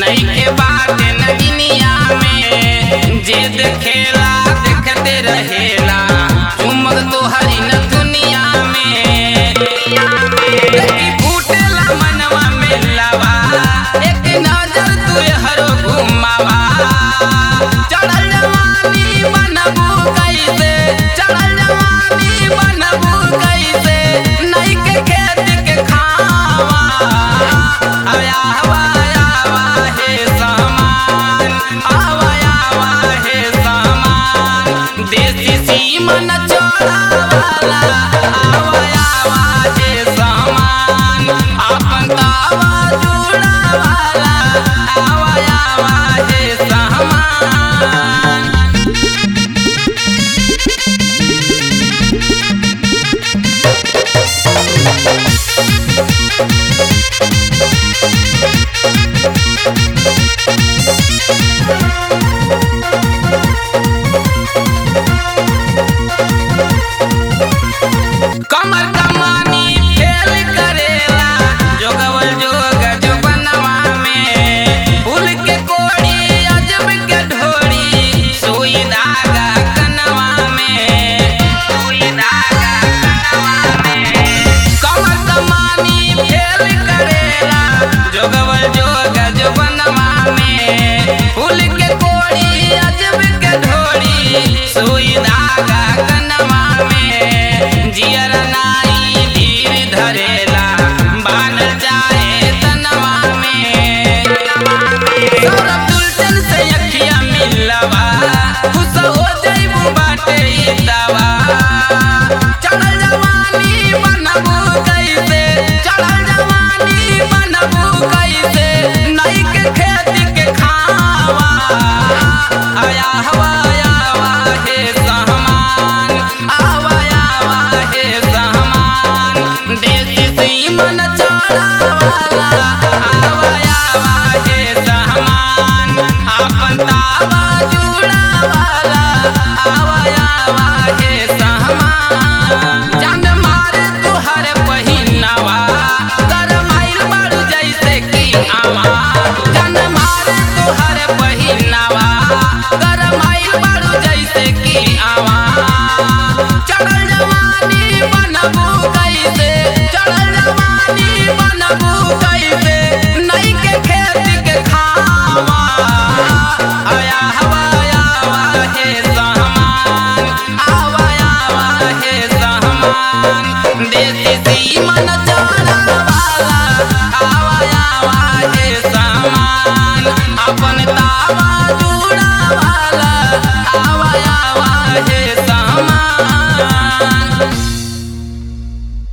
नहीं के बात नगिनिया में जे देखेला देखते रहेला चुमक तो हरी न दुनिया में देखी फूटेला मनवा में लावा एक नजर तू हरो घुमावा चढ़ल जवानी बनबू कैसे चढ़ल जवानी बनबू कैसे नहीं के खेत के खावा आया हवा आवा हे सामान आवा आवा हे सामान देसी सीमन चोरा